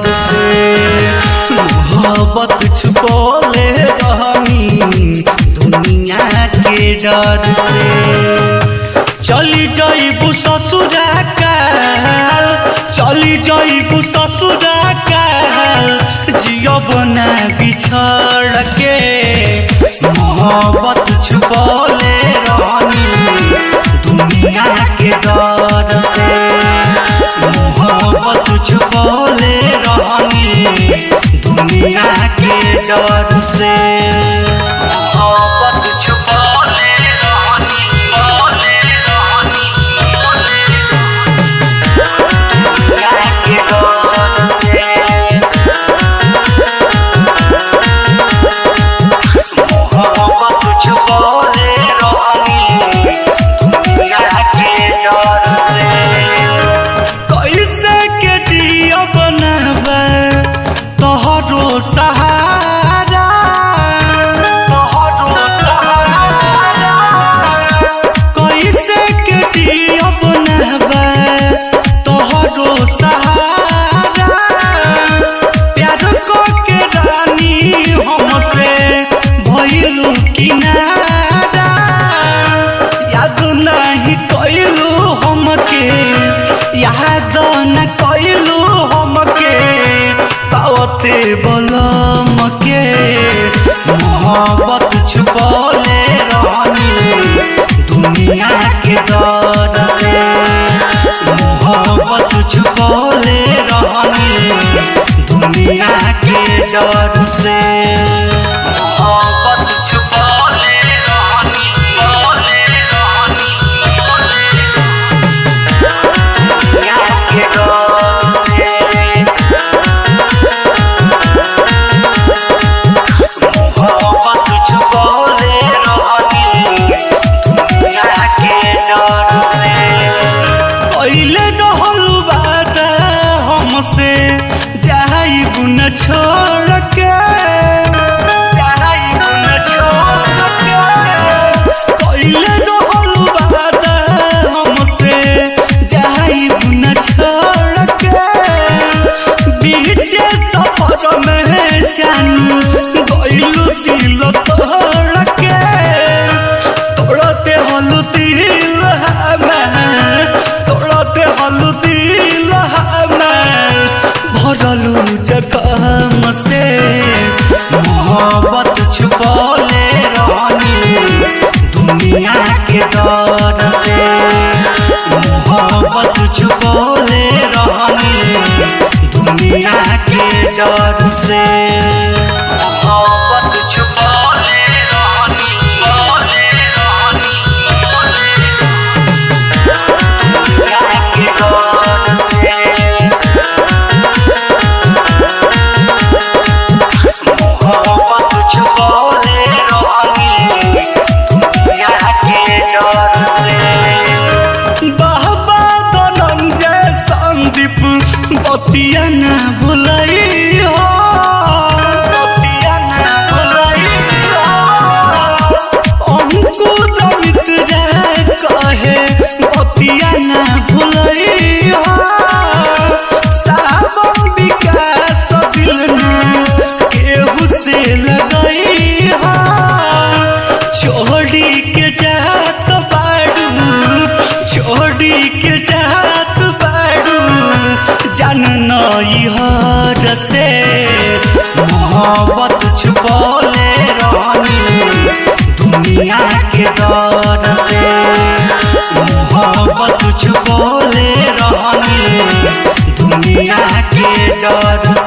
से मोहब्बत छुपोले रहनी दुनिया के डर से चली जाइबू ससुरा काल चली जाइबू ससुरा काल जियब ना बिछड़ के मोहब्बत छुपोले रहनी दुनिया के डर से मोहब्बत छुपोले रहनी दुनिया के डर से मोहब्बत छुपोले रहनी बोले रहनी दुनिया के डर से मोहब्बत छुपोले रहनी दुनिया के डर से कैसे के जिया बनबे तोहरो सहारा तोहरो सहारा कैसे के जिया बनबे तोहरो सहारा प्यार को के रानी हमसे भइलू किनारा याद नहीं कैलू हमके याद न कैलू हमके पावते बलम के मोहब्बत छुपले रहनी दुनिया के डर से मोहब्बत छुपले रहनी दुनिया के डर से मोहब्बत छुपले रहनी बोले रहनी दुनिया के डर से मोहब्बत छुपले रहनी दुनिया के डर से पहले रहल बात हमसे जाइब न छोड़ के जाइब न छोड़ के पहले रहल बात हमसे जाइब न छोड़ के बीच सफर में जानू गइलू दिल तोड़ के तोड़ते हलू दिल हमें तोड़ते हलू दिल हमें भरलू जखम से मोहब्बत छुपले रहनी दुनिया के डर से मोहब्बत छुपले रहनी दुनिया के डर से मोहब्बत छुपले रहनी बोले रहनी दुनिया के डर से मोहब्बत छुपले रहनी दुनिया के डर से बाबा धनंजय संदीप बतिया न भुलई हो बतिया न भुलई हो अंकुर मित्र कहे बतिया न भुलई हो सावन विकास दिल न केहू से लगई हो छोड़ी के जात बाड़ू छोड़ी के जात बाड़ू जान नई हर से मोहब्बत छुपले रहनी दुनिया के डर से मोहब्बत छुपले रहनी दुनिया के डर